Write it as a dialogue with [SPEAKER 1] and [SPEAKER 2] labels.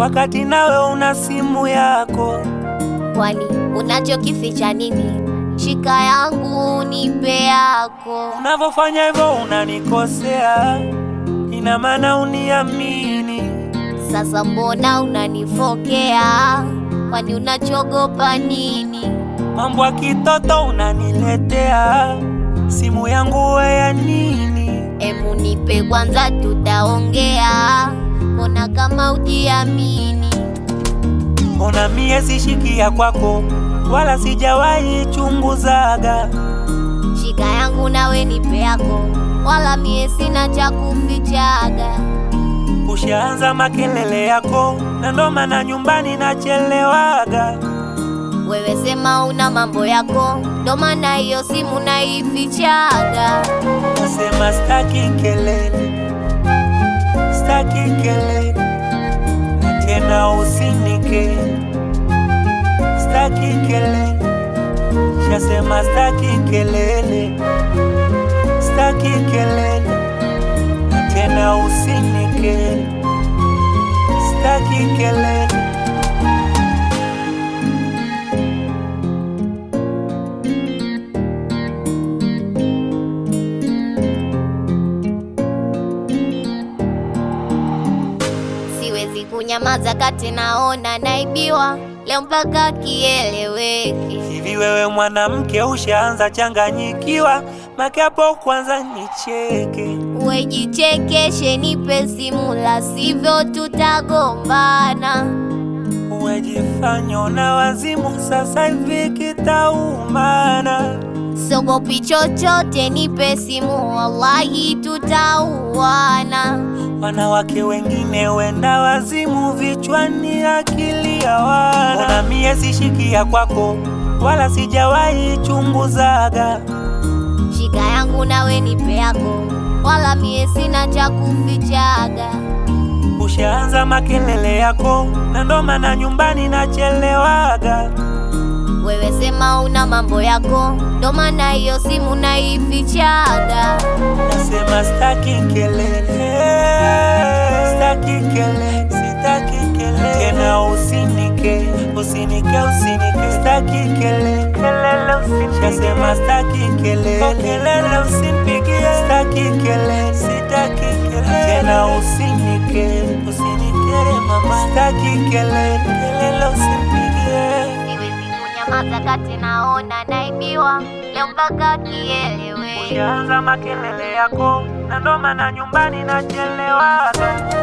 [SPEAKER 1] wakati nawe una simu yako.
[SPEAKER 2] Kwani unachokificha nini? Shika yangu nipe yako.
[SPEAKER 1] Unavyofanya hivyo unanikosea, ina maana uniamini.
[SPEAKER 2] Sasa mbona unanifokea? Kwani unachogopa nini?
[SPEAKER 1] Mambo ya kitoto unaniletea, simu yangu we ya nini?
[SPEAKER 2] Emu nipe kwanza, tutaongea. Mbona kama ujiamini?
[SPEAKER 1] Mbona mie sishikia kwako, wala sijawahi chunguzaga.
[SPEAKER 2] Shika yangu nawe nipe yako, wala mie sina cha kufichaga.
[SPEAKER 1] Ushaanza makelele yako, na ndo maana nyumbani nachelewaga.
[SPEAKER 2] Wewe sema una mambo yako, ndo maana hiyo simu naifichaga.
[SPEAKER 1] Nasema staki kelele, staki kelele, na tena usinike, staki kelele, shasema staki kelele, staki kelele, na tena usinike, staki kelele.
[SPEAKER 2] Siwezi kunyamaza kati naona naibiwa leo mpaka kieleweke.
[SPEAKER 1] Hivi wewe mwanamke ushaanza changanyikiwa, make hapo kwanza nicheke.
[SPEAKER 2] Wejichekeshe, nipe simu, la sivyo tutagombana.
[SPEAKER 1] Wejifanya una wazimu, sasa hivi kitaumana.
[SPEAKER 2] Sogopi chochote, nipe simu, wallahi tutauana.
[SPEAKER 1] Wanawake wengine wenda wazimu, vichwani akili hawana. Mbona mie sishikia kwako, wala sijawahi chunguzaga.
[SPEAKER 2] Shika yangu nawe nipe yako, wala mie sina cha kufichaga.
[SPEAKER 1] Ushaanza makelele yako, na ndo maana nyumbani nachelewaga.
[SPEAKER 2] Wewe sema una mambo yako, ndo maana hiyo simu naifichaga.
[SPEAKER 1] Nasema staki kelele, staki kelele, sitaki kelele tena, usinike, usinike, usinike, staki kelele, kelele usinike. Nasema staki kelele, kelele usimpigie, staki kelele, sitaki kelele tena, usinike, usinike mama, staki kelele, kelele usimpigie.
[SPEAKER 2] Siwezi kunyamaza kati naona naibiwa leo mpaka kieleweke.
[SPEAKER 1] Ushaanza makelele yako, na ndo maana nyumbani nachelewaga.